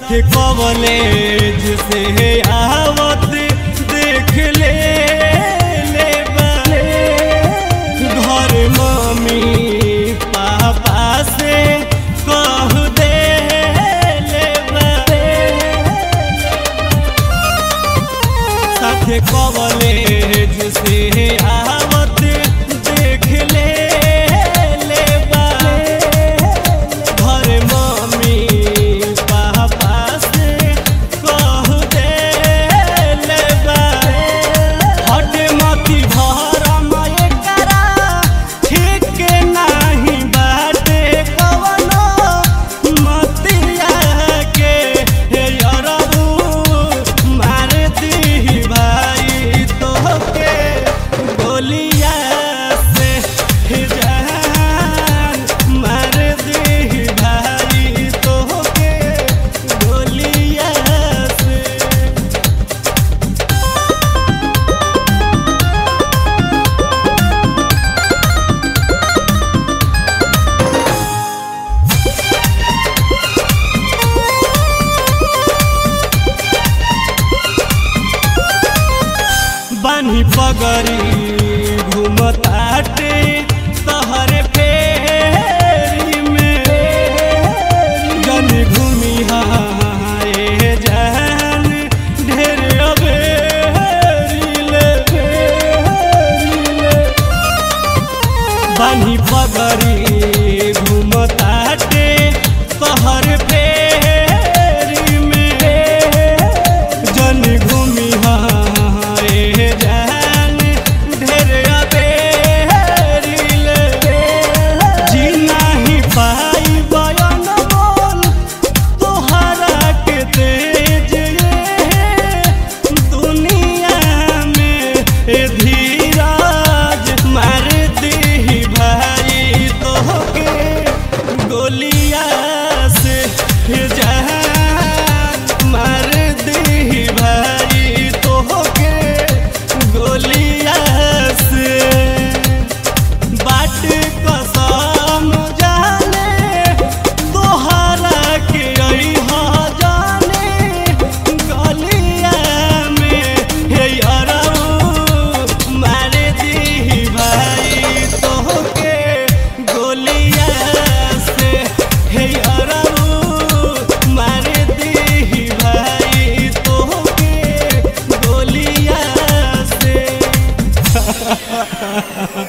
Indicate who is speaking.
Speaker 1: साथ कॉलेज से आवत देख ले ले बाले घर मम्मी पापा से कह दे ले बाले साथ कॉलेज से आवत देख ले ले बाले घर मम्मी पापा से कह दे ले बाले हट मती भरम एकरा ठीक नाही बाटे कवनो मतिया के हे अरबू मार दी भाई तोहके गोलिया से हे जान मार दी भाई तोहके गोलिया से बानी पगरी घूमताटे तहरे फेरी में जन घूमी हाए जान ढेर अबेरीले बानी पगरी घूमताटे तहर फेरी में जन घूमी हाए जान ढेर अबेरीले जी नाही पाई बयान बोल तोहरा के तेज ये दुनिया में ए धीराज मार दी भाई तोहके गोलिया से जान मार दी भाई तोहके गोलिया से बाट कसम जाने तोहरा के अइहा जाने गलिया में हे अरऊ मार दी भाई तोहके गोलिया से हे अरऊ मार दी भाई तोहके गोलिया से